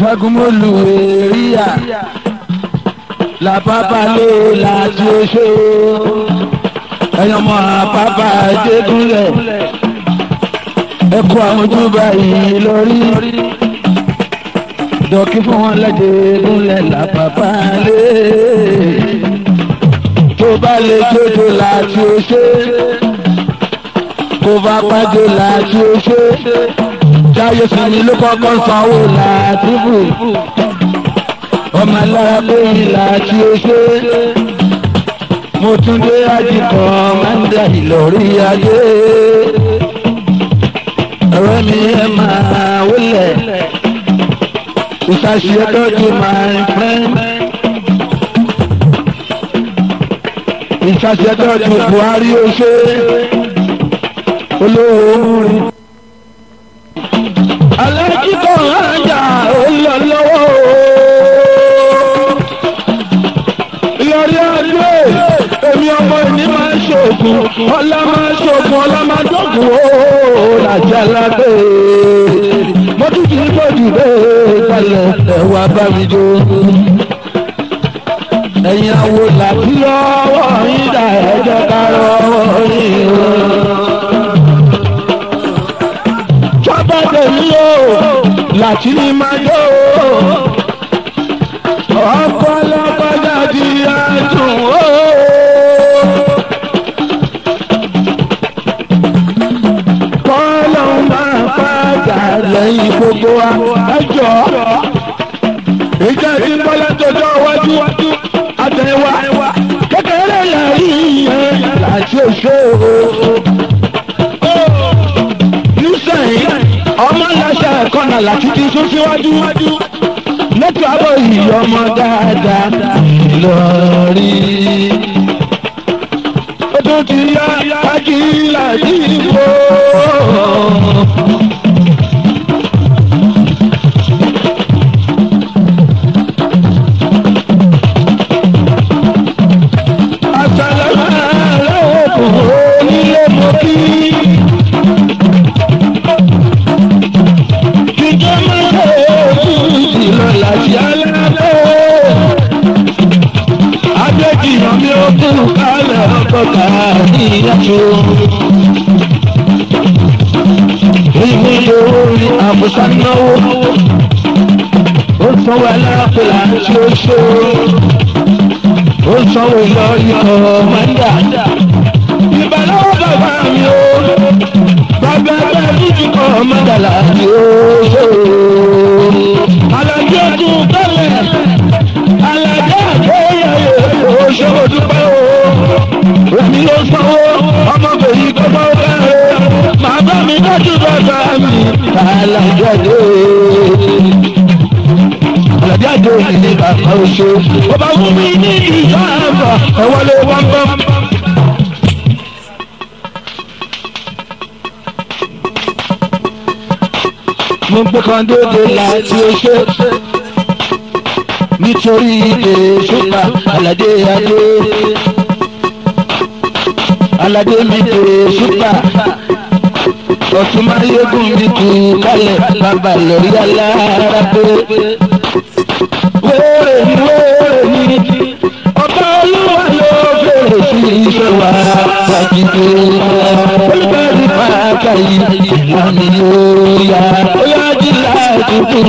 jagunmólú èríyà làpápá lé láti oṣó ẹyọmọ àpápá jégúnlẹ̀ ẹkọ àwọn ojúbà yìí lórí dọ̀kí fún wọn lẹ́jẹ̀ gúnlẹ̀ làpápá lé tó bá lè jójo láti oṣó kó bá pàjọ láti oṣó jáyé sinmi ló kọ́kọ́ sanwó làtúbù ọmọ alára lóyìn láti oṣó mo tún dé àjìkọ mẹ́ńdà ìlọrí ajé ọ̀rẹ́ mi ẹ máa wọlé ìsàṣìyẹ tọ́jú my friend ìsàṣìyẹ tọ́jú buhari oṣó olówó orin alájíkọ̀ ọ̀hájà olólọ́wọ́ ìlọrí adé èmi ọmọ ìní máa ń ṣoògùn ọlá máa ń ṣoògùn ọlá máa ń dọ́gùn ó làjà lábẹ́ mo tún ti gbòdì bẹ́ẹ̀ kalẹ̀ ẹ̀wà bá mi jó ẹ̀yin àwo làbí lọ́wọ́ yín dà ẹ̀jẹ̀ ká lọ́wọ́ yín o bá tẹ̀lé o láti ní máa yọ o ọkọ lọ́kọ́jà di àdùn o. kọ́lọ́ máa padà lẹ́yìn gbogbo wa ẹjọ́ ìjà tí ń bọ́lá jọjọ́ iwájú àtẹ̀wá kékeré lẹ́yìn yẹn láti òṣèlú sẹ́yìn ọmọ ńláṣà kọ́nà láti ti sún síwájú lẹ́tọ̀ àbọ̀ yìí ọmọ dáadáa lọ́rí. ó tún ti yá ajílà dìbò. àṣàlẹ̀ àárẹ̀ òkú onílé mọ́kí. láti alábẹ́. Adéjìyàn mi ó kún kálẹ̀ ọkọ̀ káàdì ìyàtọ̀. Ìwé lórí àbùsà náwó. Ó sanwó aláàpẹ̀ láti oṣù. Ó sanwó ìlọrí kọ̀ọ̀mọ́ndà. Ìbàlọ́wọ́ bàbá mi ó. Bàbá ẹgbẹ́ dúdú kọ̀ọ̀mọ́ndà láti oṣù alajẹ tún tẹ́lẹ̀ alajẹ àgbéyẹyẹ oṣù dúpẹ́ o èmi ló sanwó ọmọbìnrin gbọ́dọ̀ bẹ̀rẹ̀ màá bá mi dájú bàbá mi alajẹ dé alajẹ dé ní bàbá oṣù ọba fún mi ní ìyá àbá ẹwọlé wọn bọ. mo gbé kan dóde láti oṣó nítorí ìdè ṣùpà aládé adé aládé mi dè ṣùpà ọ̀tún máyégún mi kú kálẹ̀ bàbá lórí alára pé wéèrè ni wéèrè ni ọba olúwa ló fèrè sí iṣẹ́ wa wájú olùdarí pàákà yìí ìlànà yóò yá ó yá jí láàdúgbò.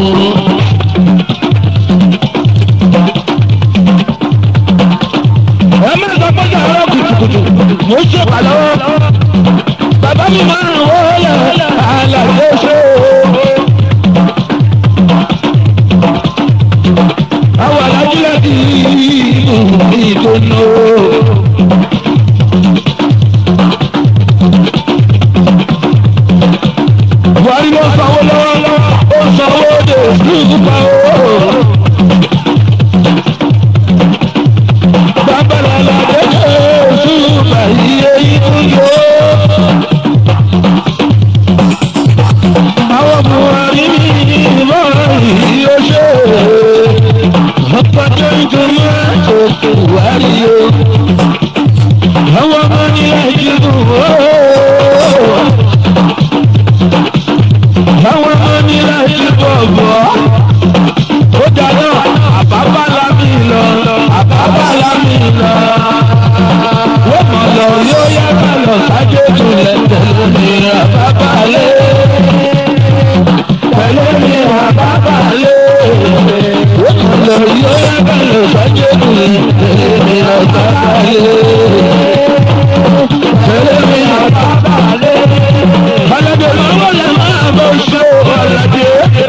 ẹ má sọ pé sàárọ̀ kùtùkùtù mo ń ṣe pàlọ́ bàbá mi máa ń wọlé àlàyé ṣe o. àwọn alájú láti ìdùnnú. buhari ló sanwó lọ́wọ́lọ́wọ́ ó sanwó de ìdúgbà owó. bàbá làlàdé oṣù bàyí èyí tó yọ. àwọn buhari ìmọ̀ yìí ó ṣe ọ̀pọ̀jọ́ ìdùnnú àti buhari o. àwọn ọmọ nílẹ̀ ìjìbù ó àwọn ọmọ ní láti bọ̀ bọ̀ lọ. wọ́n mọ̀ lọ yóò yá ká lọ sájé tulẹ̀ tẹ̀lé mi àbábà lé. tẹ̀lé mi àbábà lé. wọ́n mọ̀ lọ yóò yá ká lọ sájé tulẹ̀ tẹ̀lé mi àbábà lé. tẹ̀lé mi àbábà lé. aládé máa wọlé máa bọ̀ ṣe aládé.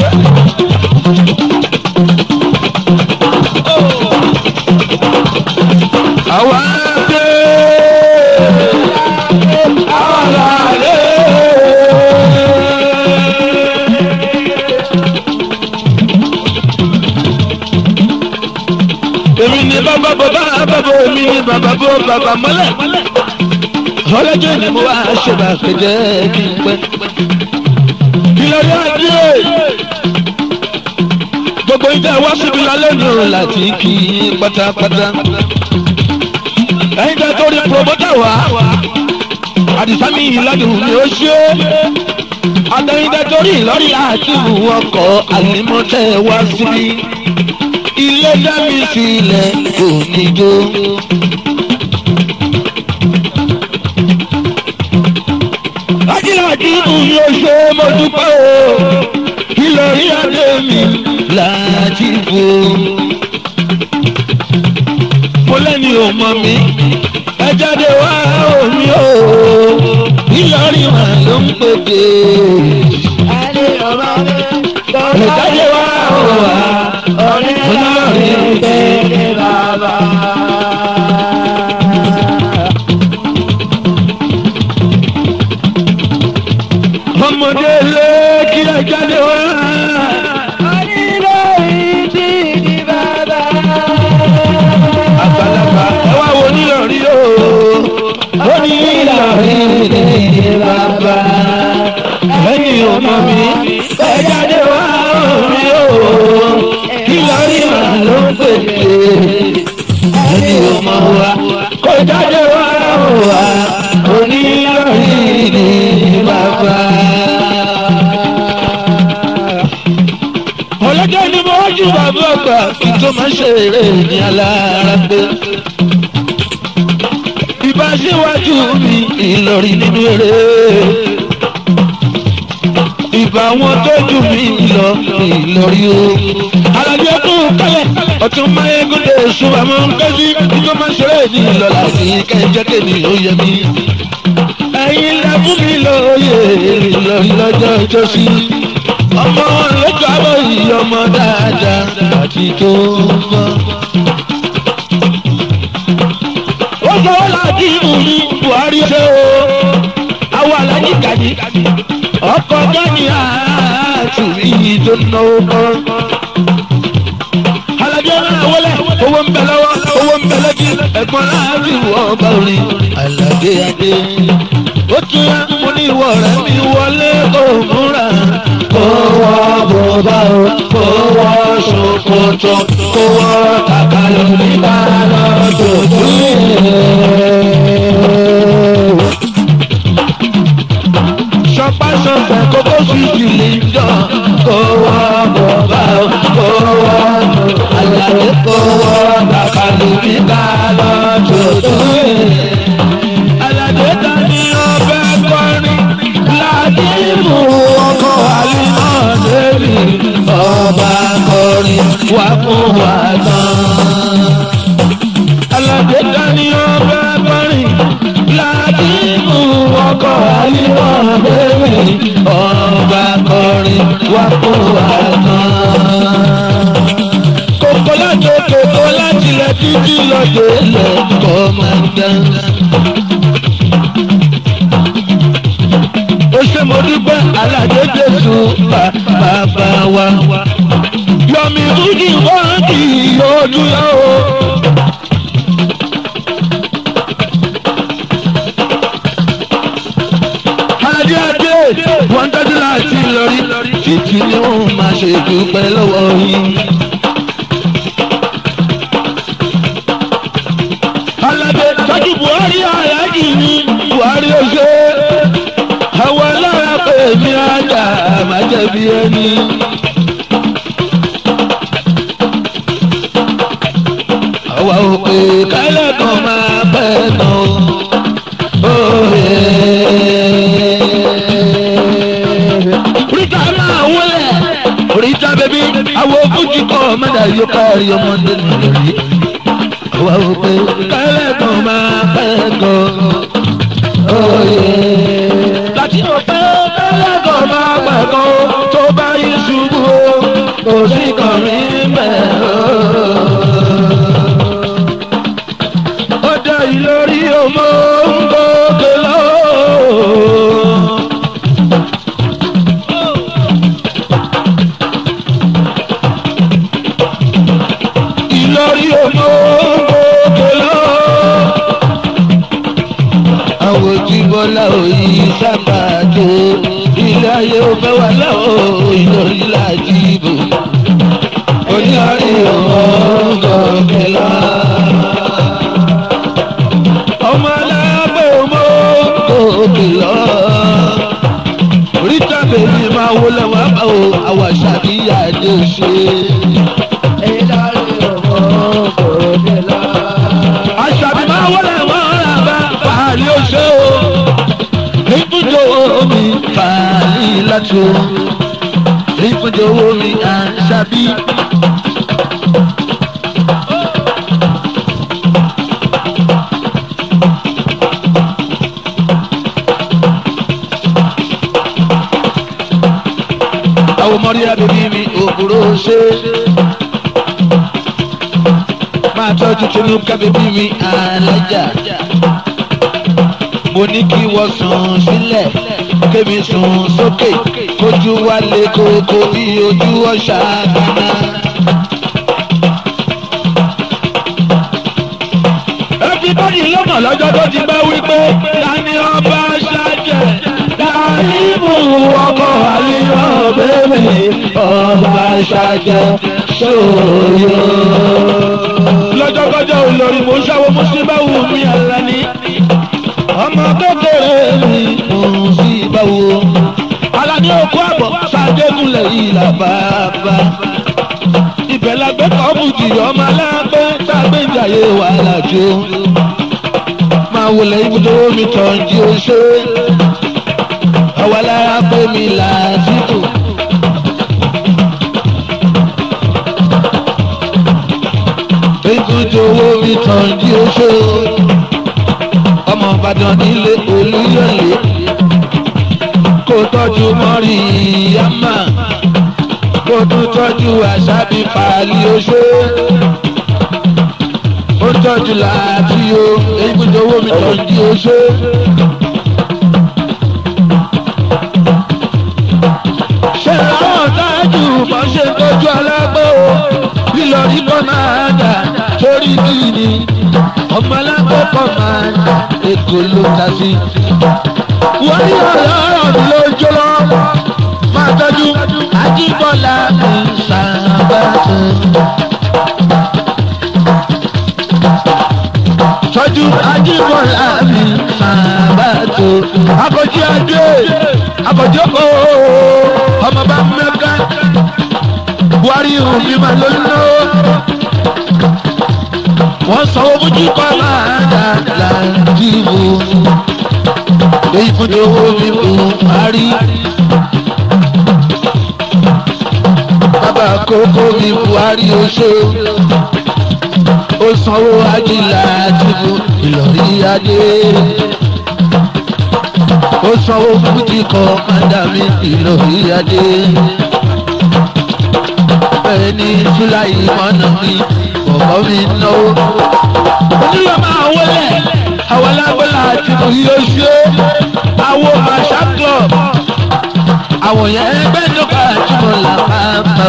àwa dé àwa lálẹ́. èmi ni bàbá bàbá bàbá èmi ni bàbá bó bàbá mọ́lẹ̀. ọlọ́jọ́ ni mo wá ṣèbà kéde kí n pẹ́. kí ló dé adé gbogbo ìjà wá síbi lálẹ́ nù láti kí i pátápátá ẹ̀yin tẹ́ torí promota wá àdìsámi ìlàdùn ni ó ṣe àtẹ̀yin tẹ́ torí ìlọrí àtìmù ọkọ̀ àlímọ́tẹ́ wá síbí ilé dámì sílẹ̀ kò ní jó. ajílẹ̀ àdìmù ni ó ṣe mo dúpẹ́ o ìlọrí adé mi láti fò mo lẹ́ni ò mọ̀ mí ẹ jáde wá omi o ìlọrin mà ló ń pèdè. ẹ jáde wá o wá ọlọ́rin pèdè bàbá. ọmọdé lé kí ẹ jáde wá. àgbàlagbà ẹ wá wo nílọrí o ó ní ìlọrí ní bàbá lẹ́yìn ọmọ mi ẹ jáde wá omi o ìlọrí mà ló ń pèsè lẹ́yìn ọmọ wa kó jáde wá wá onílọrí ní bàbá. ọlọ́jọ́ ni mo wájú bàbá àgbà kí tó máa ṣe eré ní alára pé. ìbá síwájú mi ìlọrin nínú eré. ìbá wọn tó jù mí lọ ìlọrin o. aládé ọdún kálẹ̀ ọtún máyégúndé ṣùgbọ́n mo ń kẹ́sí kí tó máa ṣe eré ní ìlọ́la sí kẹ́jẹ́ kéde ó yẹ mí. ẹ̀yin lẹ́fún mi lóye ìlọrin lọ́jọ́ ìjọsí ọmọ lójú àbọ̀ yìí ọmọ dáadáa àti tó mọ́. ó sọ wọ́n láti mú mi buhari ṣe o àwọn alájí kàdí ọkọ̀ gani àtù yìí tó náwó kọ́. alájọ náà wọlé owó ń bẹ lọ́wọ́ owó ń bẹ lẹ́jì ẹ̀gbọ́n láàrin wọ́n bá orin aládé adé ó tún yá mo ní ìwọ rẹ mi wọlé kó múra kó wọ bùbá o kó wọ ṣòkòtò kó wọ kàkàlù nígbà lọ tòtò sọpá sọpẹ kókó sùjì lè jọ kó wọ bùbá o kó wọ àlàyé kó wọ kàkàlù nígbà lọ tòtò aládé dání ọbẹ̀ kọrin ládìmú ọkọ̀ àlìmọ́ lórí ọba kọrin wà fún wa tán. aládé dání ọbẹ̀ kọrin ládìmú ọkọ̀ àlìmọ́ lórí ọba kọrin wà fún wa tán. kókó láti kókó láti lẹ títí lọ́dọ̀ ilẹ̀ kọ́mọ̀dán. ó ṣe mo dúpẹ́ aládé jésù bàbá wa. yọmi fújì wọ́n kì í ojú yá o. adé adé wọ́n tẹ́tí láti lórí títí ni wọ́n máa ṣe dúpẹ́ lọ́wọ́ yín. aládé tọ́jú buhari aláàjì ni buhari ó ṣe àwọn alára pé mi àjà máa jẹ̀bi ẹni. àwọn àwa ò pé kẹ́lẹ́kan máa pẹ́ tán o. Oríta máa wọlé, oríta bẹ̀bí, àwọn fújì kọ́ mẹ́ta yóò kárí ọmọdé nìyẹn. Àwa ò pé kẹ́lẹ́kan máa pẹ́ tán o. Láti ò pé kẹ́lẹ́kan máa pẹ́ tán o, tó bá yí ṣubú o, kò sí kàn mí bẹ́ẹ̀ o ọdẹ ìlórí ọmọ ń gòkè lọ. ìlórí ọmọ ń gòkè lọ. àwọn ojúbọlá òyì sábà tó ilé ayé ọbẹ̀ wà láwọ̀ ìlórí láti ibò. oníyàrí ọmọ ń gòkè lọ ọmọ alábẹ́ ọmọ òkè lọ. oríta bèbí máa wọlé wọn bá o àwọn àṣàbíyá lè ṣe. àṣàbí máa wọlé wọn rà bá fàálì oṣù o. ìfúnjọ omi fàálì láti o. ìfúnjọ omi àṣàbí. àwọn mọ́rí abẹ́bí mi òbúrò ṣe. máa tọ́jú tinú kábẹ́bí mi alájà. mo ní kí wọ́n sùn sílẹ̀ kémi sùn sókè kójú wálé kókó bí ojú ọ̀ṣà gánà. everybody ló mọ̀ lọ́jọ́ tó ti bá wí pé tani ọba ṣáájẹ̀ láìmú ọkọ̀ àlíyọ̀ bẹ́ẹ̀ ọba ṣáájẹ̀ ṣòro. lọ́jọ́ kọjọ́ olórí mo ṣàwọ́ mo ṣe bá wù mí àlàní ọmọ kékeré mi mo sì bá wù. àlàní òkú àbọ̀ ṣàdégúnlẹ̀ ìlà bàbá ibẹ̀ la gbé kọ́bùtì ọmọ alágbé tágbéjàyé wàhálà jó. máa wọlé ibùdó mi tàn jí o ṣe. àwa lára pé mi làásìkò. ibùdó mi tàn jí o ṣe. ọmọ ìbàdàn nílé olúyọ̀lé. kó tọ́jú mọ́rí yámà kó tún tọ́jú àṣàbí pàálí oṣó. ó tọ́jú láti o èyí kò jọ owó mi tọ́jú oṣó. ṣé àwọn tájú bọ́ ṣe tọ́jú alágbó o lílọ rí kọ́ máa dà sórí kìíní ọmọ alágbó kọ́ máa dà èkó ló ta sí. wọ́n ní ọ̀rọ̀ ọ̀rọ̀ mi ló jó lọ́wọ́ máa tọ́jú ajíbọ́lá mi sábàtú. tọ́jú ajíbọ́lá mi sábàtú. akọ̀jí adé akọ̀jọ́kọ̀ ọmọ bá mẹ́ka buhari òbí máa ló ná. wọ́n sanwó fújì kọ́ máa dà láńdìbò. èyí fún owó mi kò parí. bàbá kókó mi buhari oṣó ó sanwó ajílà àtìmú ìlọrí adé ó sanwó fújì kọ mádàmí ìlọrí adé ẹni fúláyì mọ́nà mi bọ̀bọ̀ mi náwó. onílọ̀ máa wọlé àwọn alágbèlà àtìmú yóò ṣe àwọn màṣá club àwọn yẹn ẹgbẹ́ nípa àtúmọ̀ làpapọ̀.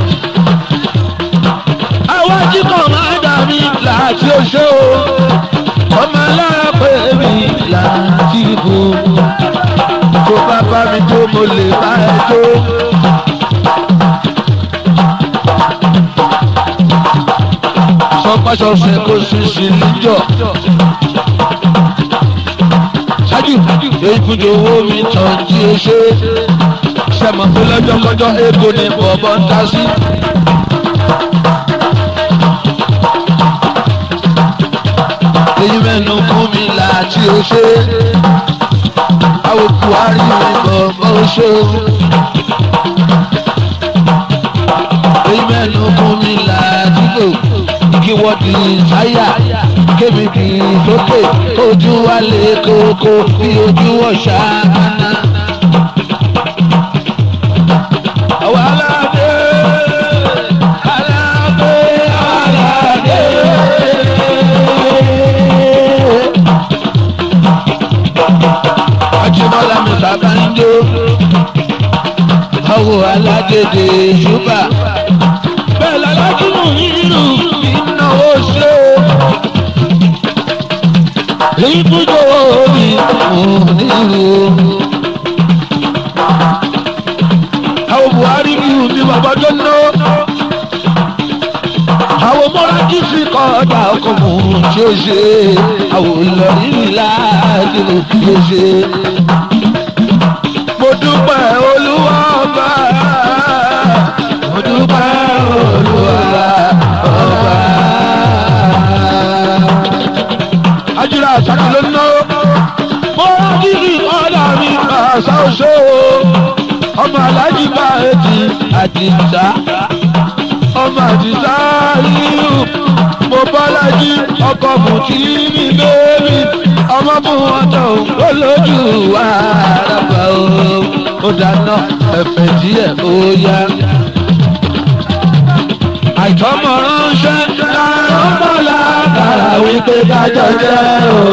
àwọn ajíkọ̀ máa dà mí láti oṣó ọmọ alára pé mi láti bò. tó bá bá mi tó mo lè bá ẹ tó. sọpasọsẹ kò sì sí níjọ. ṣáájú èyí fún owó mi tàn jí o ṣe sẹ́mọ̀ pé lọ́jọ́ kọjọ́ ego ni bọ̀bọ̀ ń ta sí. èyí mẹ́nu fún mi láti ó ṣe àwọn buhari mi bọ̀bọ̀ ó ṣe èyí mẹ́nu fún mi láti lò kí wọ́n di táyà kémi kì í sókè ojú wa lè kókó bí ojú ọ̀ṣà kaná. àwọn aládé aládé aládé. Ajíbọ́lá mi bàbá ń jó. Àwọ̀ alágédé ṣúbà. Bẹ́ẹ̀ lálájú nù nínú ìnáwó ṣe. Ibùdó mi ò nílò. Àwọn Buhari mi ò ní bàbá tó ná. Àwọn mọ́rájú sí kọ́ọ̀dà ọkọ̀ mú tí ó ṣe. Àwọn olórí mi láàdì ló fi ó ṣe. Mo dúpẹ́ olúwa ọba. Mo dúpẹ́ olúwa ọba. Ajíra àṣàkì ló ná. Mọ́rájú sí kọ́ọ̀dà mi àṣà òṣò. Ọmọ alájí bá etí àdìsá ọmọ àdìsá yíyú mo bọ́lájí ọkọ̀ bùtí mi bébí ọmọ fún wọn tó ó lójú àràbà o ó dáná ẹ̀fẹ̀ díẹ̀ ó yá. àìtọ́mọ̀ ránṣẹ́ láàárọ̀ mọ́lá kàrà wípé kájọ jẹ́ o.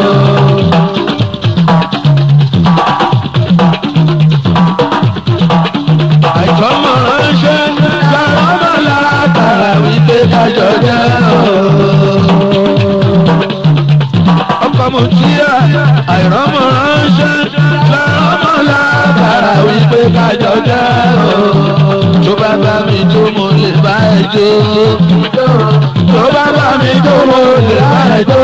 àìtọ́mọ̀ ránṣẹ́ láàárọ̀ mọ́lá kàrà wípé kájọ jẹ́ o. ọkọ̀ mo tí a àìrọ́mọ̀ ránṣẹ́ láàárọ̀ mọ́lá kàrà wípé kájọ jẹ́ o. tó bá bá mi tó mo lè bá ẹ jó. tó bá bá mi tó mo lè bá ẹ jó.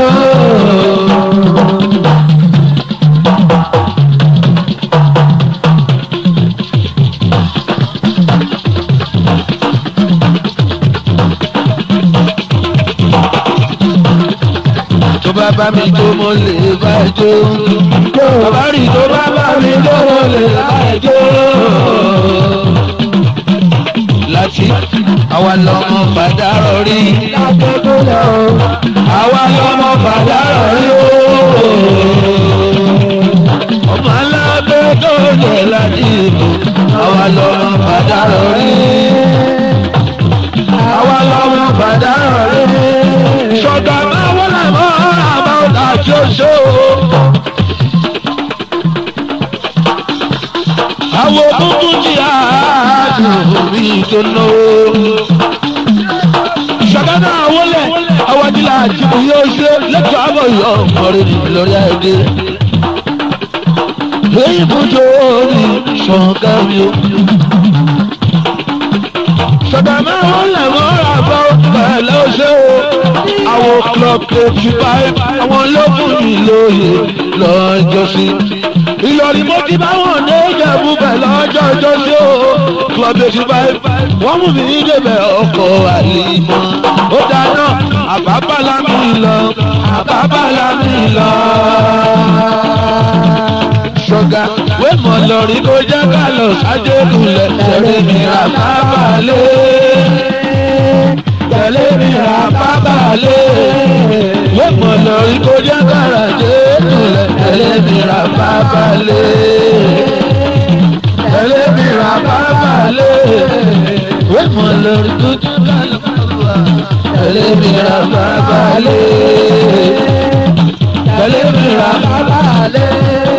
tó bá bá mi tó mo lè bá ẹ jó. bàbá rí tó bá bá mi tó mo lè bá ẹ jó. láti àwa lọmọ fàdárọ̀ rí. àwa lọmọ fàdárọ̀ rí o. ọmọ alábẹ́ tó jẹ láti ìbò. àwa lọmọ fàdárọ̀ rí. àwa lọmọ fàdárọ̀ rí. sọ̀gá máa wọlé mọ́ àbá ọ̀tá tí ó ṣe o. àwọn tuntun jí àádùn mi tó náwó. ṣàgádà àwọlẹ̀ àwọ̀dìlà àjùmọ̀ yóò ṣe lẹ́tọ̀ àbọ̀ yọ ọ̀rẹ́ mi lórí àìdè. èyí bójú orí ṣọ̀ǹkà mi o. ṣàgádà àwọlẹ̀ mọ́ra bá pẹ̀lẹ́ ṣe o. àwọn club eighty five àwọn lókùn mi lóye lọ́jọ́ sí ìlọrin mo ti bá wọn ní ìjẹ̀bú bẹ̀ lọ́jọ́ ọjọ́ sí o club eighty five wọ́n mú mi ní débẹ̀ ọkọ̀ àlìmọ́ ó dáná àbábàlá mi lọ àbábàlá mi lọ. ṣọ̀gá wé mọ̀ lọ́rí kó jẹ́ ká lọ sájẹ́kulẹ̀ tẹ̀lé mi rà bábàlẹ̀ tẹ̀lé mi rà bábàlẹ̀ wé mọ̀ lọ́rí kó jẹ́ ká rà jẹ́kulẹ̀ tẹ̀lé mi rà bábàlẹ̀ tẹ̀lé mi rà bábàlẹ̀ wé mọ̀ lọ́rí kó jẹ́ ká lọ tẹ̀lé mi rà bábàlẹ̀ tẹ̀lé mi rà bábàlẹ̀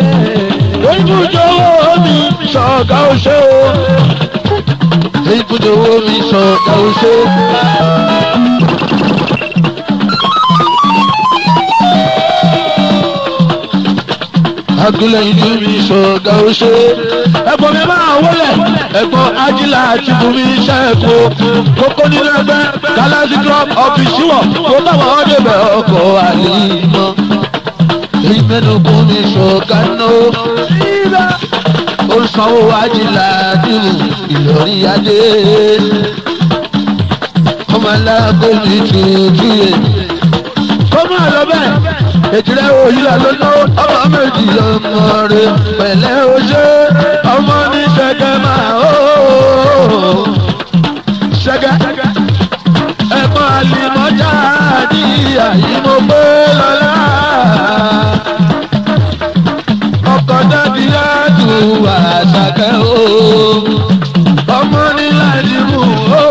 ibùdówó mi sọ̀gá oṣó ibùdówó mi sọ̀gá oṣó. agúnlẹ̀ ìlú mi sọ̀gá oṣó. ẹ̀gbọ́n mi máa wọlé ẹ̀gbọ́n ajílà àti bùnmi iṣẹ́ ẹ̀kọ́ kókó nínú ẹgbẹ́ galaxy club ọ́fíìsì wọ̀ tó táwọn ọdẹ bẹ̀ ọkọ̀ àlè mọ́ ìmẹ́nukú ní ṣọ̀kánná ó sanwó ajílà dìrù ìlọrí adé ọmọ aláàbò mi tuntun yẹ kó máa lọ bẹ́ẹ̀ èjìrẹ́ òyìnbó ló ná ọmọ méjì ọmọ rẹ pẹ̀lẹ́ oṣé ọmọ ní ṣẹ́gẹ́ máa ó ṣẹ́gẹ́ ẹ̀gbọ́n àlìmọ́jà ní àyímọ́ pé lọ́la ọkọ̀ dábì àdùn àṣàkẹ́ o ọmọ ní láti mú o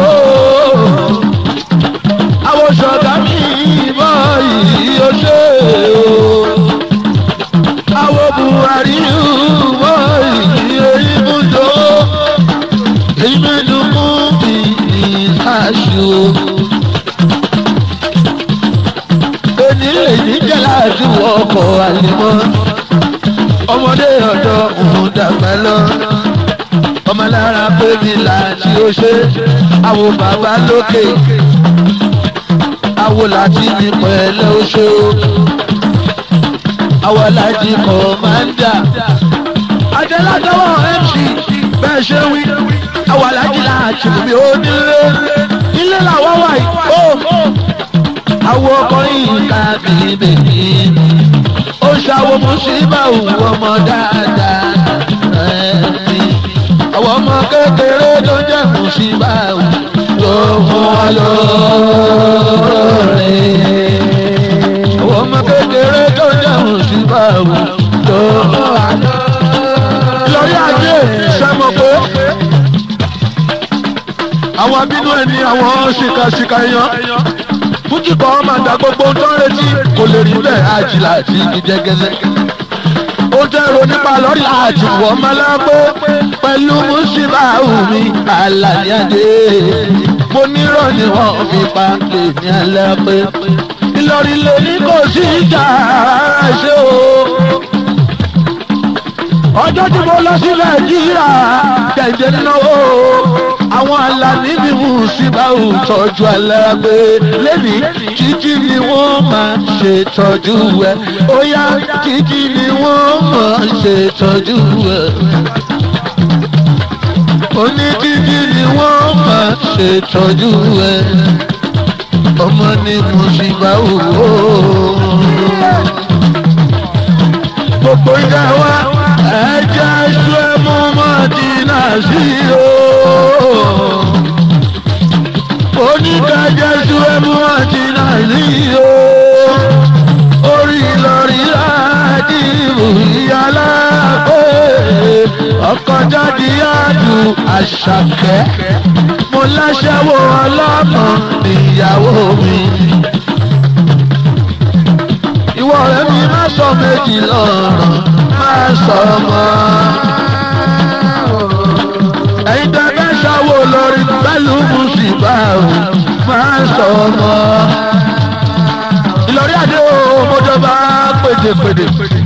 àwọn ṣọ̀gá mi bọ́ yìí ó ṣe o àwọn buhari bọ́ yìí èyí mú tó èyí mẹ́nu mú bí aṣọ. onílé níjẹ́ láti wọ ọkọ̀ àlèmọ́ ọmọdé ọ̀dọ́ òun dàgbà lọ ọmọ lára bébí láti ó ṣe àwọn bàbá lókè àwọn láti ní pẹ̀lẹ́ ó ṣe ó àwọn láti kọ̀mándà adéládọ́wọ́ mc bẹ́ẹ̀ ṣe wí àwọn alájí láti mi ó nílé nílé làwọn wà yìí ó àwọn ọkùnrin ká bèbè ó ṣàwọ̀ mùsíbà òun ọmọ dáadáa àwọn ọmọ kékeré tó jẹ́ mùsíbà òun tó fún wa lóore. àwọn ọmọ kékeré tó jẹ́ mùsíbà òun tó fún wa lóore. lórí ajé sẹ́mo pé àwọn abínú ẹni àwọn ṣìkàṣìkà yan fújì kan máa da gbogbo tó ń retí kò lè rí bẹ́ẹ̀ àjìlá àti ìjẹgẹsẹ. ó dẹ́rọ nípa lọ́rí àjùwọ̀ mọ́lápó pẹ̀lú mùsíbà omi àlàyé mo nírọ̀ ni wọ́n fi pa èmi alápẹ́. ìlọrin lè ní kò sí ìjà ṣe o. ọjọ́ tí mo lọ sí nàìjíríà kẹ̀jẹ̀ náwó àwọn alani ni mùsíbà ò tọ́jú alágbé lẹ́ni títí ni wọ́n máa ṣe tọ́jú ẹ̀ ó yá títí ni wọ́n máa ṣe tọ́jú ẹ̀ oní títí ni wọ́n máa ṣe tọ́jú ẹ̀ ọmọ ni mùsíbà ò wò gbogbo ìjà wa ẹ̀jẹ̀ ṣú ẹ̀ mú mọ́tínà sí o oníkàjẹ́sù ẹ̀mú àti nàìjíríà orí lórí láti ìyálà pé ọkọ̀ jáde àdù àṣàkẹ́ mo láṣẹ́wó ọlọ́mọ níyàwó mi. ìwọ ọ̀rẹ́ mi má sọ méjì lọ́rọ̀ má sọ mọ́ ẹ̀yin tẹ́ bẹ́ ṣàwó lórí pẹ̀lú mùsùlùmá o máa sọ ọmọ. Ìlọrí àdé o mọ́jọba pèdèpèdè.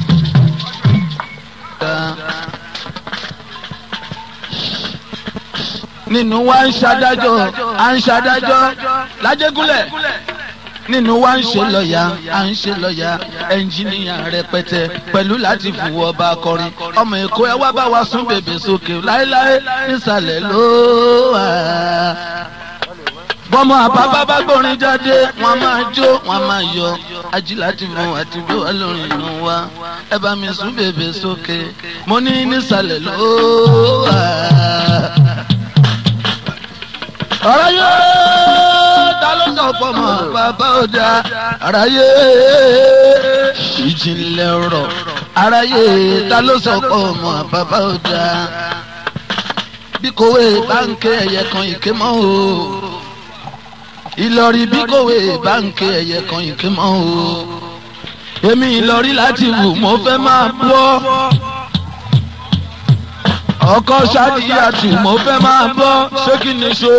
Nínú wa ń ṣadájọ́, à ń ṣadájọ́ lájégúnlẹ̀. Nínú wa ń ṣe lọ́ọ̀yà, à ń ṣe lọ́ọ̀yà, ẹnjìníà rẹpẹtẹ pẹ̀lú láti fùwọ́ ọba akọrin. Ọmọ Èkó ẹ wá bá wa sún bèbè sókè láéláé nísàlẹ̀ ló wà bọ́mọ àbábá bá gbórin jáde wọ́n máa jó wọ́n máa yọ ajílá ti fún àti bí wọ́n lórin inú wa ẹ bá mi sún bèbè sókè mo ní nísàlẹ̀ ló wà. ọ̀rọ̀ yóò ta ló sọ pọ̀ mọ́ bàbá ọ̀dà àráyé ìjìnlẹ̀ ọ̀rọ̀ àráyé ta ló sọ pọ̀ mọ́ bàbá ọ̀dà bí kòwé báńkì ẹ̀yẹ kan ìké mọ́ o ìlọrí bí kòwé báńkì ẹ̀yẹ kan ìké mọ́ o èmi ìlọrí láti wù mo fẹ́ máa bọ́ ọkọ ṣáàdìyàtù mo fẹ́ máa bọ́ ṣé kí ni so.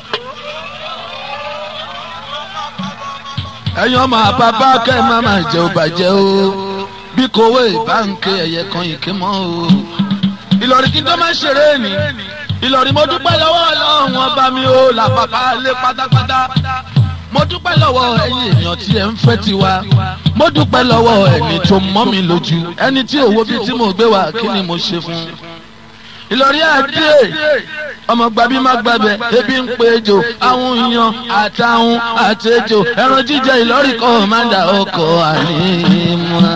ẹ̀yin ọmọ àbábá kẹ́ ẹ má máa jẹ́ ò bàjẹ́ o bí kòwé báńkì ẹ̀yẹ kan ìké mọ́ o ìlọrí kí n tó máa ṣeré ni ìlọrí mo dúpẹ́ lọ́wọ́ ọlọ́run ọba mi ó là bàbá lé pátápátá mo dúpẹ́ lọ́wọ́ ẹ̀yin èèyàn tí ẹ̀ ń fẹ́ tiwa mo dúpẹ́ lọ́wọ́ ẹni tó mọ́ mi lójú ẹni tí òwò bíi tí mo gbé wá kí ni mo ṣe fún ìlọrí àdé ọmọ gbàbí má gbàbẹ ebi ń pe ejò àwọn èèyàn àtàwọn àtẹjò ẹran jíjẹ ìlọrí kan máa ń da ọkọ ànímọ́.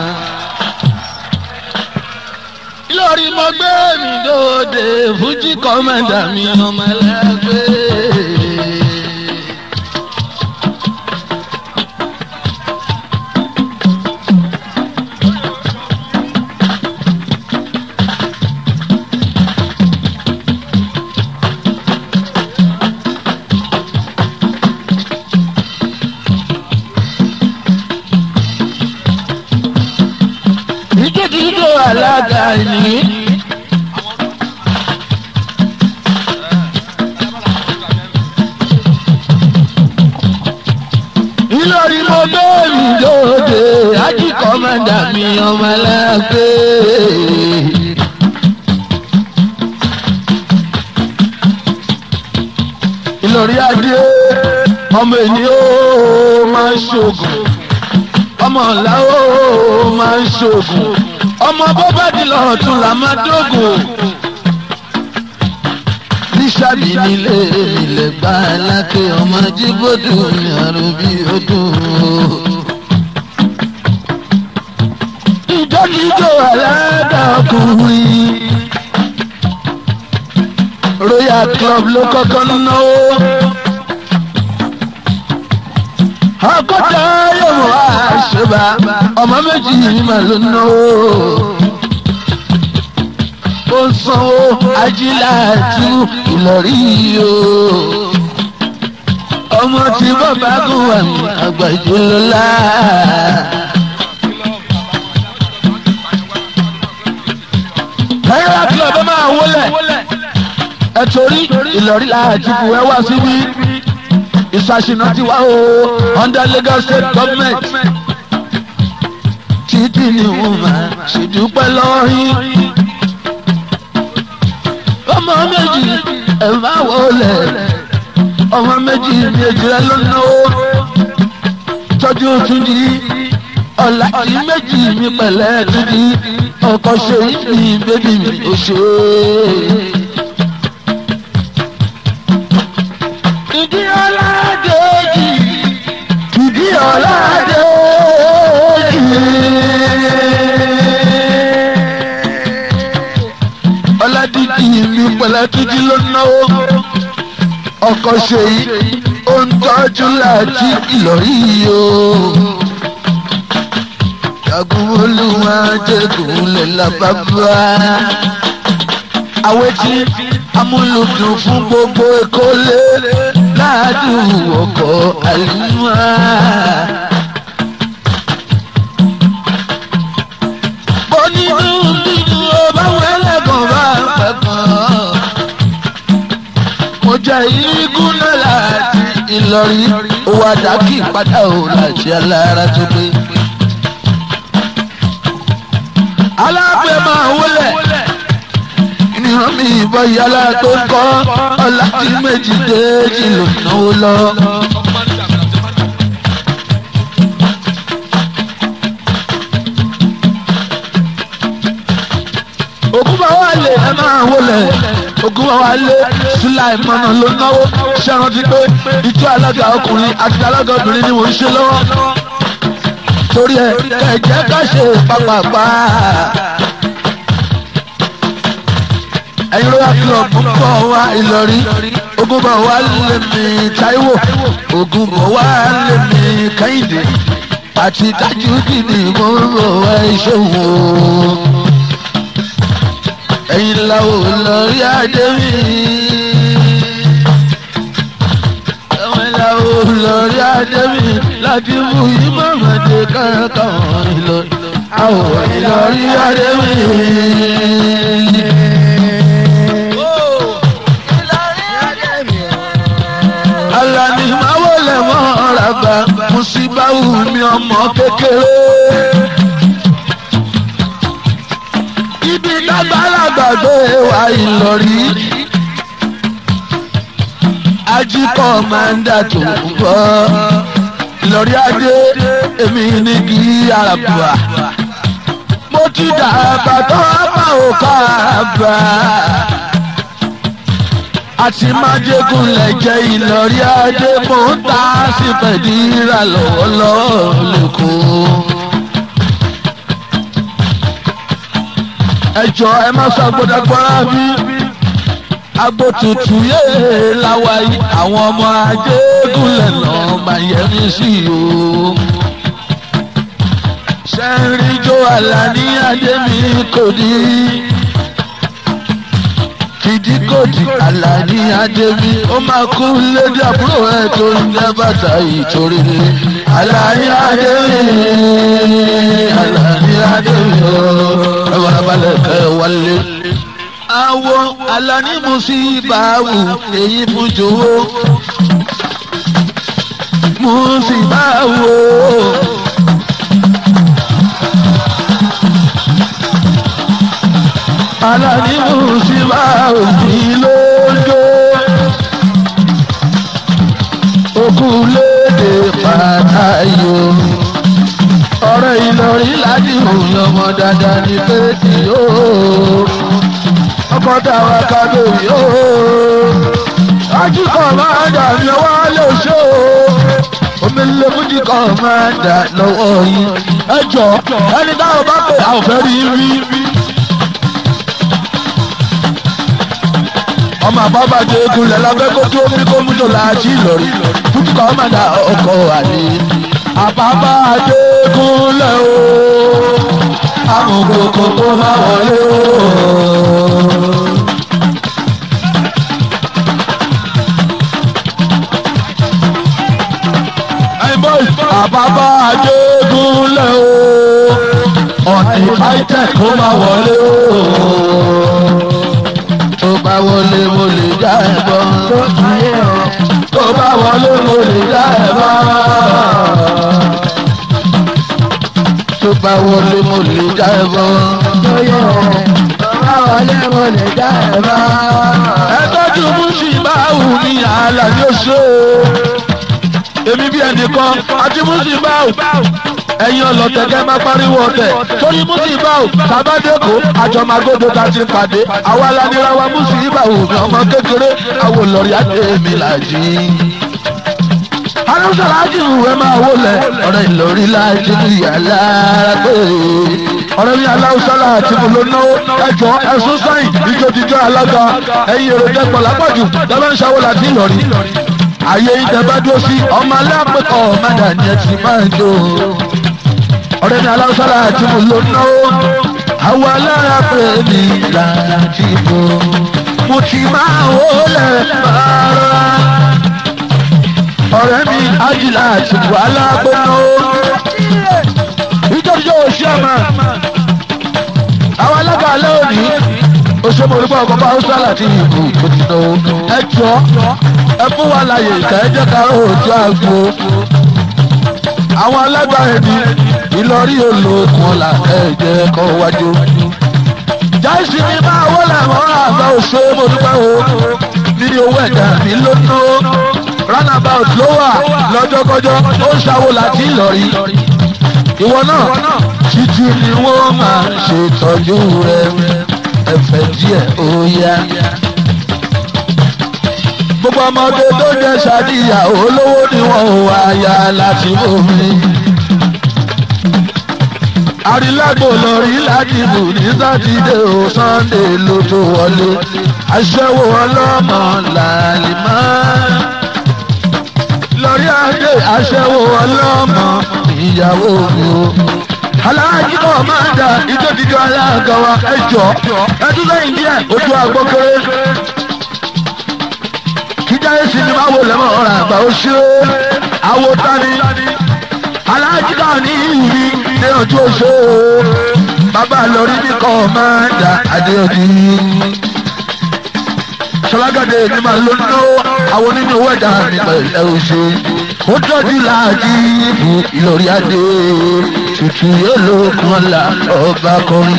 lórí mo gbé mi dòde fújì kọ́mẹ́ndà mi ọmọ ẹlẹ́gbẹ́. ìjókòó alága ni. ìlọrí mo bẹ́ẹ̀rù lóde ají kọ́mẹ́ndà mi ọmọ ẹlẹ́gbẹ́. ìlọrí adé ọmọ ènìyàn ó máa ń ṣoògùn ọmọ ọ̀la ó máa ń ṣoògùn ọmọ bọ́bá di lọ́rọ̀ tún là máa dógùn. bíṣàbí nílé ilẹ̀ gbá aláké ọmọ jíbòdù ní àrùn bí odùn. ìjọ́kíjọ́ aládàkùnrin royal club ló kọ́kọ́ náwó akọ́tà yóò wá ṣẹba ọmọ méjì mà ló náwó ó sanwó ajíláàtú ìlọrí o ọmọ tí bàbá gùn wà ní àgbàjọ lọ́la. náírà club ẹ máa wọlé ẹ torí ìlọrí làájú ẹ wá síbí ìsàṣìnà ti wá o under Lagos state government títí ni wọn máa ṣèdúpẹ́ lọ́wọ́ yín. ọmọ méjì ẹ máa wọlé ọmọ méjì méjì rẹ ló náwó tọ́jú túnjí ọ̀la tí méjì mi pẹ̀lẹ́ túnjí ọkọ̀ ṣe ní bébí mi ò ṣe é. ìdí ọ̀làdéjì ìdí ọ̀làdéjì. ọ̀làdíjì mi pẹ̀lẹ́tìjì ló náwó ọkọ̀ ṣèyí ó ń tọ́jú láti ìlọrí o. jagun olúwa jẹ́gun lè lábàbà. àwọn tí amúlùdùn fún gbogbo èkó lé ládùn ọkọ̀ àlùmọ́. bọ́nínú bínú ọba wẹ́lẹ́gàn bá pẹ̀kàn. mo jẹ́ igun náà láti Ìlọrin owó àdákì padà ò láti alára tó gbé. alábẹ́ máa wọlé ìran mi ìbọn yàrá tó ń kọ́ ọ̀la tí méjì déjì ló náwó lọ. ògùn bá wà lè ẹ máa wọlé ògùn bá wà lè síláì mọ́nà ló náwó ṣé rántí pé ìjọ alága ọkùnrin àti alága obìnrin ni mò ń ṣe lọ́wọ́ torí ẹ kẹ̀jẹ́ ká ṣe pàpàpà ẹ̀yin royal club ń bọ̀ wá Ìlọrin ogun bọ̀ wá lèmi Táíwò ogun bọ̀ wá lèmi Kẹ́hìndé àti Tajudeen mo ń bọ̀ wá Ìṣòwò ẹ̀yin làwọ̀ lọ́rí Adémi ẹ̀yin làwọ̀ lọ́rí Adémi láti mú ìmọ̀mọ̀dé kankan Ìlọrin àwọ̀ Ìlọrí Adémi. Alani máa wọlé mọ́ ọ̀ràbà Musibawu mi ọmọ kékeré. Ibi lágbàlagbà gbé wa Ìlọrí. Ajíkọ̀ máa ń dà tó ń bọ̀. Ìlọrí adé èmi ní kí àràbà. Mo ti dàgbà tó bá òkà àbà àti májègùn lẹ̀jẹ̀ ìlọrí ajé mò ń ta sí pẹ̀díra lọ́wọ́lọ́wọ́ lẹ́kọ̀ọ́. ẹ jọ ẹ má sọ agbódagbọ́ra bí agbo tutù yéé láwa yìí àwọn ọmọ ajégún lẹ́nà mayẹ́mí sí o. sẹ́ńrí jó àlàní adémi kò ní. fìdíkòdì àlàní adémi ó máa kú lédè àbúrò ẹ̀ tó ń jẹ́ bàtà ìtòrí ni. àlàní adémi àlàní adémi ó ẹ wà balẹ̀ kẹ́ wálé àwọn alani musibawu èyí fún jòwó musibawu. alani musibawu kí ló ń jó okùnlédè pàtàyò ọ̀rẹ́ ìlọrin ládìmú lọ́mọ dáadáa ní péjì yóò ọkọ̀ dáwà kábò yóò. Ajíkọ̀ máa dà ní ọwọ́ lè ṣó. Omi lè fújì kan máa dà lọ́wọ́ yín. Ẹ jọ ẹni táwọn bá pè àwọn fẹ́ rí rí. Ọmọ àbábàjẹ́ egunlẹ̀ lábẹ́ kó tó omi kó mú tó láàjì lọ́rí. Fújì kan máa dà ọkọ̀ àlè. Àbábàjẹ́ egunlẹ̀ o. Amòkòkò kó máa wọlé o. àbábá àjẹgúnlẹ̀ o ọ̀nì fáìtẹ̀ kó máa wọlé o. tó bá wọlé mo lè já ẹ bọ́. tó bá wọlé mo lè já ẹ bọ́. tó bá wọlé mo lè já ẹ bọ́. tó bá wọlé mo lè já ẹ bọ́. ẹ tọ́jú mú sí báwù ní àlà ní oṣù èmi bí ẹnìkan àti musibau ẹ̀yin ọlọ́tẹ̀kẹ́ máa pariwo ọ̀tẹ̀ torí musibau sábàdékò àjọmọ́gbọ́dọ̀ ta ti pàdé àwa lanirawa musibau ní ọmọ kékeré àwọn olórí àtẹ̀mí làjí. arúgbó láti ìwé máa wọlé ọ̀rẹ́ ìlórí láti yàrá pé ọ̀rẹ́ mi aláwùsálà àti mo ló náwó ẹjọ́ ẹ̀sùn sáyìn ìjọ́jíjọ́ alága ẹ̀yin èrò dẹ́pọ̀ lápàjù dábàá ń ṣàwọ́ láti ìlọrí ayé ìtẹ̀bá dúró sí ọmọ alápẹ̀kọ̀ ọ̀mádà ni ẹ ti máa ń jó. ọ̀rẹ́ mi aláwọ̀sára àti mo ló náwó àwọn alára pè mí láti bò. mo ti máa wọlé bàárà. ọ̀rẹ́ mi ajílà àti mo alápẹ̀ náwó. ìjọ́jọ́ òṣì ọmọ. àwọn alága alẹ́ òní òṣèlú olùkọ́ ọkọ̀ bá ọ̀sán láti ìbò tó ti náwó. ẹ jọ ẹ fún wa láyè ìta ẹ jẹ́ ká òòjú àgbo. àwọn alágbára ẹni ìlọrí olókun ọ̀la ẹ jẹ́ kọ́ wájú. jáìsì ni máa wọlé mọ́ra àgbà òṣè mo dúpẹ́ o nínú owó ẹ̀dá mi ló ná roundabout ló wà lọ́jọ́kọ́jọ́ ó ń ṣàwó láti ìlọrí. ìwọ náà títí ni wọ́n máa ṣètọ́jú rẹ̀ ẹ̀fẹ̀ díẹ̀ ó yá gbogbo ọmọdé tó jẹ ṣàdíyà olówó ni wọn ò wá ya láti bomi. àrílágbò lórí ládìbò ní sátidé o sannde ló tó wọlé aṣẹ́wó ọlọ́mọ làlìmọ́. lórí adé aṣẹ́wó ọlọ́mọ ìyàwó mi o. aláàjì náà máa ń da ìjọ́jíjọ́ aláàgọ́ wa ẹjọ́ ẹdún lẹ́yìn díẹ̀ ojú àgbọ̀kẹ́rẹ́ kíjáyé sinimá wo lẹ́mọ̀ ọ̀rọ̀ àgbà ó ṣe é àwo tani aláàjì náà ní ìwí ní ojú oṣù bàbá lórí ní kọ́mándà adéọdí sọlágàdé ní màá ló ná àwọn nínú owó ẹ̀dá mi pẹ̀lẹ́ oṣù ó tọ́jú láàjì ìbò ìlọrí adé tutù yóò ló kàn là ọba kọrin.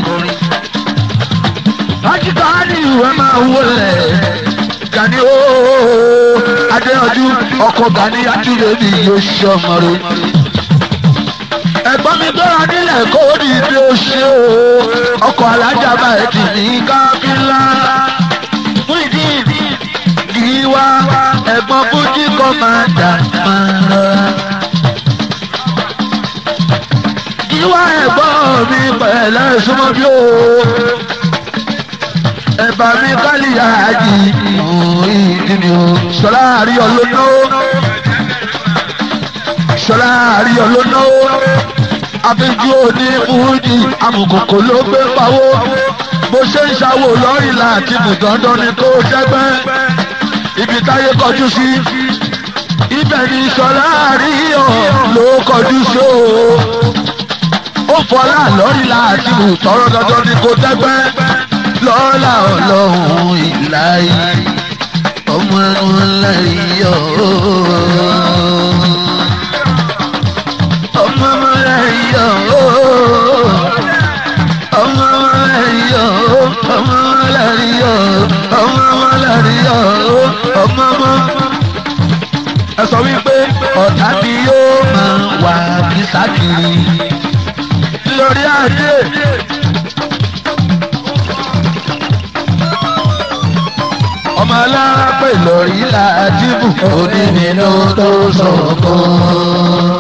Ajíkọ̀ á ní ìwé máa wọlé gani ooo adéyanjú ọkọ gani atúlẹ̀ mi yóò ṣe ọmọ rẹ. ẹ̀gbọ́n mi gbọ́ra nílẹ̀ kó o ní ibi oṣù ọkọ̀ alájà báyìí ti ní kábílá. fún ìdí wá ẹ̀gbọ́n fújì kọ́ máa dà máa rọra. Ìwà ẹ̀gbọ́n mi pẹ̀lẹ́ súnmọ́ bí o. Ẹ̀bà mi kálí àjì ìdí mi o. Ṣọlá àrí ọlọ́nà Ṣọlá àrí ọlọ́nà Afẹ́jú òní fújì amùkòkò ló gbé pawó. Bó ṣe ń ṣàwò lọ́rì láti bùdọ́dọ́ ni kó dẹ́gbẹ́. Ibi táyé kọjú sí. Ibẹ̀ ni Ṣọlá àríyọ̀ ló kọjú sí o ó fọlá lórí láti wù tọrọ dandan ni kò dẹgbẹ lọ́la ọlọ́run ìláyé ọmọ ọmọláyọ̀ ọmọ ọmọláyọ̀ ọmọ ọmọláyọ̀ ọmọ ọmọláyọ̀ ọmọ ọmọláyọ̀ ọmọ ọmọ. ẹ sọ wípé ọ̀tá ni yóò máa wà ní sákìrì lórí adé. ọmọ alára pè lórí làdìbò onínú tó sọ̀kọ́.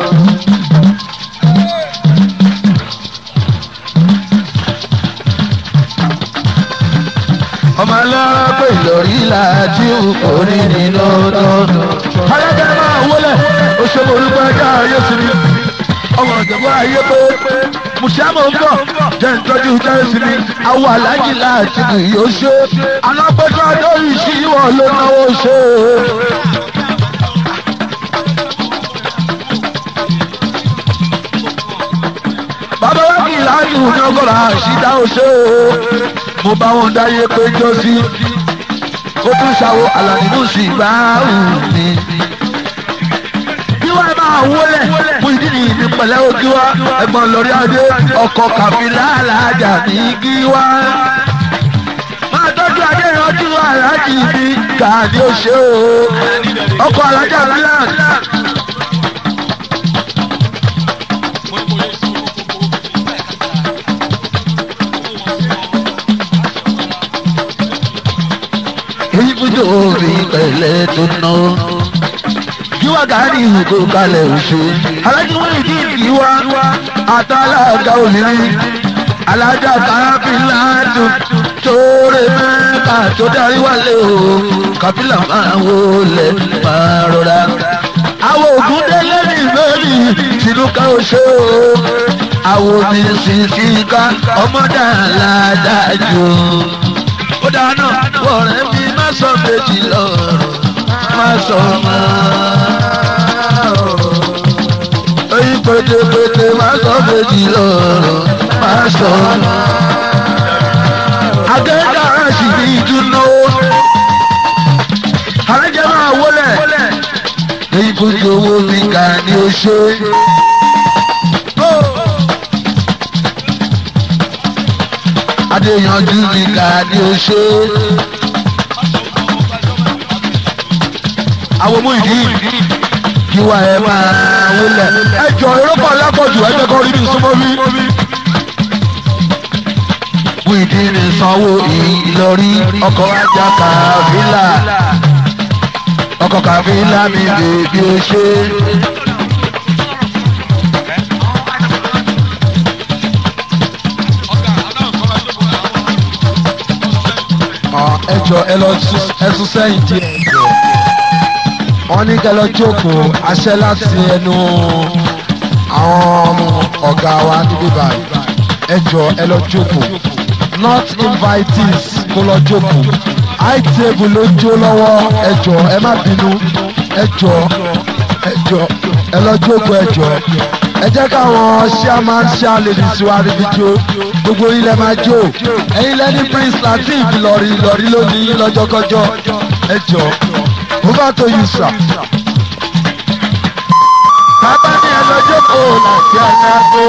ọmọ alára pè lórí làdìbò onínú tó sọ̀kọ́. ayẹyẹ máa wọlé oṣù olùkọ́ ẹja ayé sinmi ọmọ ìjọba ayé pé mùsàmù ń bọ̀ jẹ́ ìtọ́jú jẹ́rìsì ni àwọn aláàjì láti kì yóò ṣe alápẹ̀jọ́ lórí ìṣíwọ̀ ló náwó ṣe. bàbá wa kì í láti wù ní ọgọ́rọ̀ àṣìdá òṣè o mo bá wọn dáyé pé jọ sí ó tún ṣàwọ àlànà sí bá wù mí wá máa wọlé fún ìdí nìyí ní pẹ̀lẹ́ ojú wa ẹ̀gbọ́n lórí adé ọkọ̀ kàfílà alájà ní kí wá. máa tọ́jú adé ìrántí aláàjì mi kà ní oṣù o ọkọ̀ alájà milan. èyí fún jòhóòrì pẹ̀lẹ́ tó náwó yíwá gàárì ìhùkò kalẹ̀ òṣè. alájú wọn ìdí ìdíwá àtàlágà obìnrin alájà káfíńlá dùn tóórè mẹ́ta tó darí wálé o káfíńlá máa wọlé máa rọra. àwọn ògùn délé ní ìbéèrè tìlúkà òṣè o. àwọn mi sì fi ká ọmọdé aládájú. ó dáná wọ̀rẹ́ mi má sọ méjì lọ́rọ̀ má sọ mọ́. Oyin pétépété má sọ méjì lọ́rọ̀ má sọ mọ́. Agẹ́dára sì ní ìdúná. Àrẹ́jẹ́ máa wọlé. Èyí kò tí owó mi kà ní o ṣe. Adéyanjú mi kà ní o ṣe. àwọn ọmọ ìdí kí wà ẹ máa wọlé. ẹ jọ ìrọ́pọ̀ alápọ̀jù ẹgbẹ́ kan rí mi súnmọ́ bí. wíìdì ní sanwó ìlọrí ọkọ̀ ajá kàfílà ọkọ̀ kàfílà mi bèbí o ṣe. ẹ jọ ẹ lọ ẹ sún sẹ́yìn díẹ̀ wọ́n ní kẹ́ lọ jókòó aṣẹ́ láti ẹnu àwọn ọ̀gá wa níbí báyìí ẹ jọ ẹ lọ jókòó not invitees kó lọ jókòó high table ló jó lọ́wọ́ ẹ jọ ẹ má bínú ẹ jọ ẹ jọ ẹ lọ jókòó ẹ jọ ẹ jẹ́ káwọn chairman chair ladies wa níbi jó gbogbo ilẹ̀ máa jó ẹ̀yin lẹ́ni prince latif lọ́rí lọ́rí lónìí lọ́jọ́kọ́jọ́ ẹ jọ over to you sir. bàbá ní ẹ lọ jókòó láti alágbó.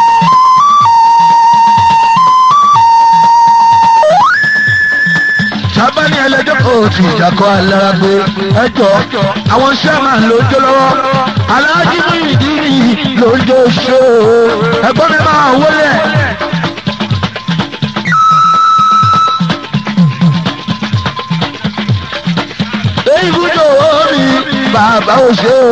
bàbá ní ẹ lọ jókòó tí ìjàkọ́ alágbó. ẹ jọ àwọn sherman ló jó lọ́wọ́ aláàjì mú ìdí nìyí ló ń jó ṣó ẹ̀gbọ́n mi máa wọlé. èyí ibùdó mi bàbá ò ṣe o.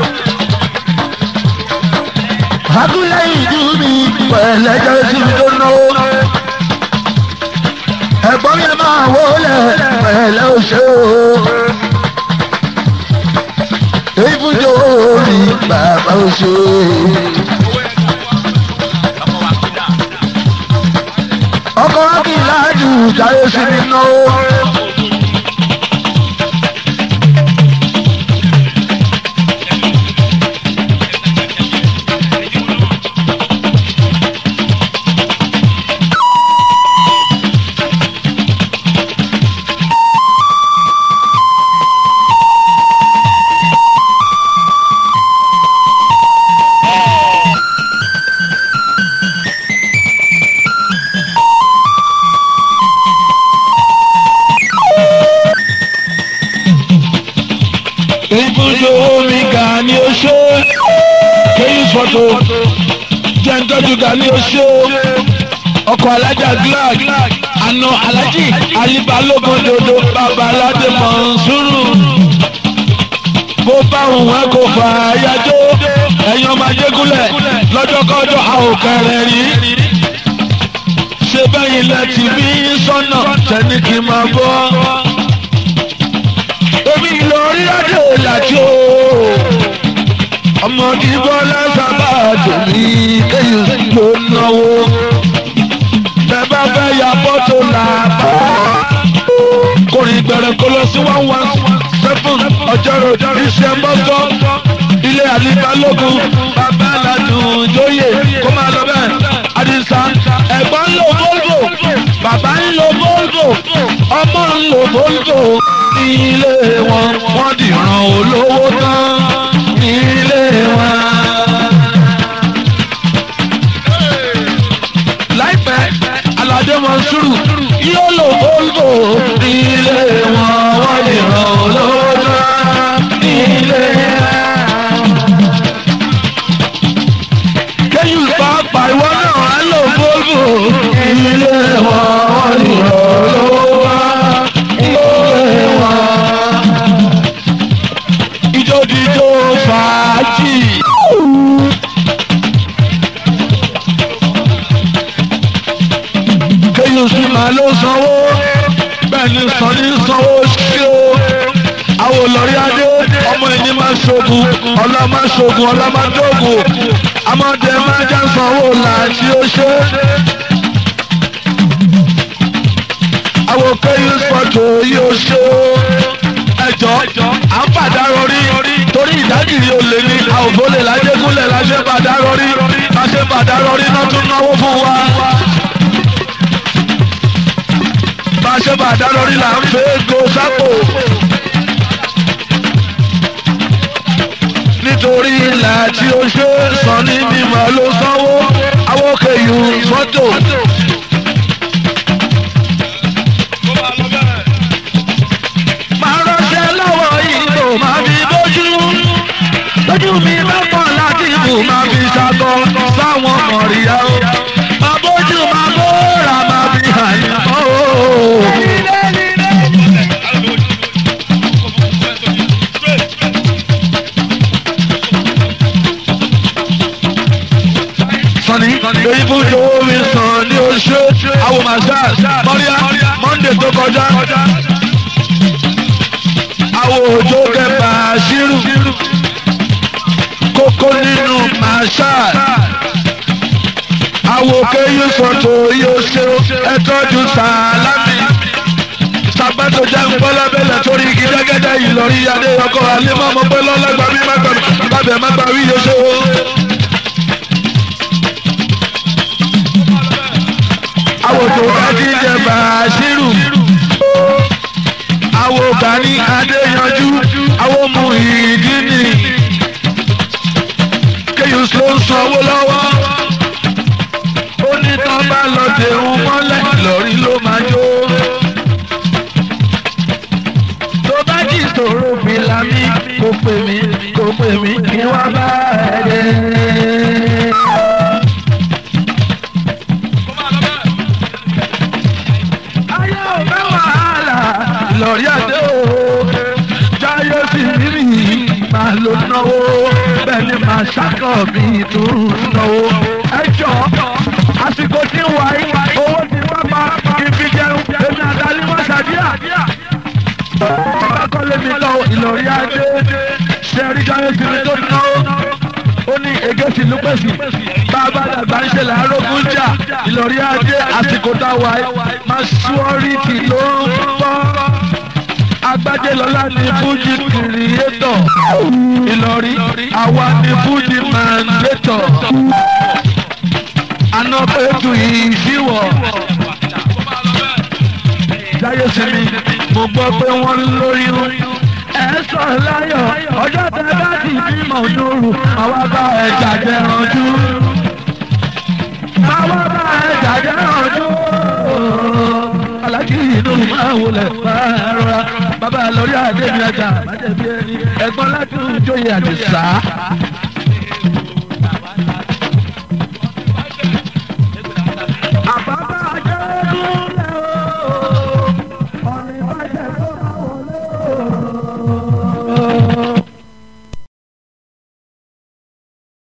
Agúnlẹ̀ ìlú mi pẹ̀lẹ́jọ́ sí mi tó náwó. Ẹ̀gbọ́n yẹn máa wọlé pẹ̀lẹ́ ò ṣe o. Ibùdó mi bàbá ò ṣe o. ọkọ̀ akíńlá jù jáde sí mi náwó. ibùdó omi ga ni ó ṣe kéyìn fọ́tò jẹ́ńtọ́jú ga ni ó ṣe ọkọ̀ alájà glag àna alájì alíbalógun dodo bàbá aládé mọ̀nsúrù bó bá òun ẹ kò fà á yájó ẹ̀yin ọmọ ajégúnlẹ̀ lọ́jọ́kọ́jọ́ a ò kẹrẹ̀ rí ṣé bẹ́yìn lẹ ti bí sọ́nà tẹ́ni kí n máa bọ́ èmi lórí adé làjò ọmọ dìbò lẹ́sàbà tòmí kéyìn ló náwó bẹ́ẹ̀ bá fẹ́ ya fọ́tò làbá kórìn gbẹ̀rẹ̀ kó lọ sí one one seven ọjọ́rò iṣẹ́ mọ́tò ilé àlìbalógun bàbá aládùn jóyè kó máa lọ bẹ́ẹ̀ àdìsá ẹ̀gbọ́n ń lo volvo bàbá ń lo volvo ọmọ ń lo volvo ní ilé wọn wọ́n dìran olówó tán ní ilé wọn. láìpẹ́ aládé mọ̀nsúrù yóò lo volvo ní ilé wọn wọ́n dìran olówó tán ní ilé wọn. kéyù pàápàá ìwọ náà á lo volvo ní ilé wọn wọ́n dìran olówó tán ní ilé wọn ìjòdìjò fàájì. kéyìn sí màá ló sanwó bẹ́ẹ̀ ni sàn ní sanwó sí o. àwọn olórí adé ọmọ ẹni máa ṣoògùn ọlá máa ṣoògùn ọlá máa dóògùn amọ̀dé máa já sanwó làásì ó ṣe. àwọn kéyìn fọ́tò yóò ṣe o ẹjọ́ à ń padà rọrí torí ìdágìrì olè ní àwòbólè lájẹgúnlẹ̀ láṣẹ padà rọrí láṣẹ padà rọrí náà tún náwó fún wa. láṣẹ padà rọrí là ń fẹ́ go sápò. nítorí ilà tí ó ṣe sàn ní mímọ́ ló sanwó awókèyù fọ́tò. máa ránṣẹ́ lọ́wọ́ ìbò máa fi bójú. lójú mi bá pọ̀ láti ibù máa fi ṣàtọ̀ sáwọn mọ̀ríyá o. máa bójú máa bóra máa fi hàn yín mọ́ o. sani ibùdó omi sàn ní oṣù àwọn màṣá mọ́ríà mọ́ndé tó kọjá àwọn òjò kẹfà ṣírù kókó nínú màṣá àwọn òkè yóò sọ̀tò yóò ṣe ẹtọ́jú sàlámì sàgbàtò jẹ́ ńgbọ́lábẹ́lẹ̀ torí igi gẹ́gẹ́dẹ́ yìí lọ rí adé ọkọ̀ alẹ́mọ́ ọmọ pé lọ́lọ́gbà mi má gbà mí bàbẹ̀ má gbà wí yóò ṣe o. àwọn tó bá ti jẹ bàṣírù àwọn Gani Adéyanjú àwọn mú ìdí ni kéyùn ló ń sanwó lọ́wọ́ ó ní tán bá lọ dẹ̀hún mọ́lẹ̀ lọ́rí ló máa jó. tó bá jì sòrò fìlà mi kò pè mí kò pè mí kí wọ́n bá ẹ̀ dé. ayé ò fẹ́ wàhálà lọ́rí àdé o. máa ló náwó bẹ́ẹ̀ ni màá ṣàkọ́ mi tó náwó. ẹ jọ àsìkò tí ń wá yìí owó ti pápá kí n fi jẹun èmi àtàlí wọn ṣàdíà. bákọ́lé mi lọ ìlọrí adé ṣe rí jáwé sí mi tó náwó. ó ní egéṣì lúpẹ̀sì bàbá àgbà ń ṣe làárógún jà ìlọrí adé àsìkò táwa máa ṣúọ́rìtì ló ń bọ́ agbájé lọlá ní fújì kìrìyétọ̀ ìlọrí àwa ní fújì màndétọ̀ anọ́pẹ̀tù ìṣíwọ̀ jáyé sinmi mo gbọ́ pé wọ́n ń lóyún ẹ sọ láyọ̀ ọjọ́ tẹ bá ti bímọ lóru àwa bá ẹ jàjẹ ranjú àwa bá ẹ jàjẹ ranjú alájí inú máa wọlé máa rọra bàbá lórí àdébí ẹja májèbí ẹni ẹ̀gbọ́n láti jóye àdìsá